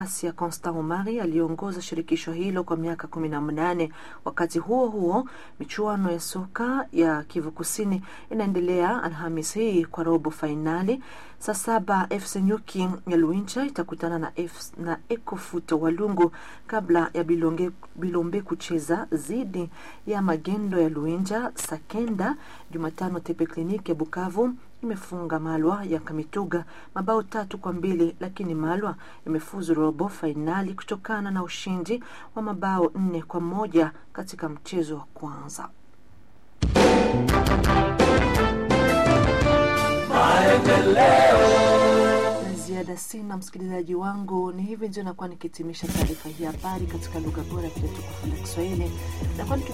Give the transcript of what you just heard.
Asia Constant Omari aliongoza shirikisho hilo kwa miaka kumi na mnane. Wakati huo huo, michuano ya soka ya Kivu Kusini inaendelea Alhamis hii kwa robo fainali. Saa saba FC Nyuki ya Luincha itakutana na, F, na Ekofuto Walungu kabla ya Bilonge, Bilombe kucheza dhidi ya Magendo ya Luinja. Sakenda Jumatano, Tepe Kliniki ya Bukavu imefunga Malwa ya Kamituga mabao tatu kwa mbili, lakini Malwa imefuzu robo fainali kutokana na ushindi wa mabao nne kwa moja katika mchezo wa kwanza. Na ziada sina, msikilizaji wangu, ni hivi ndio nakuwa nikitimisha taarifa hii habari katika lugha bora pia tukufu la Kiswahili na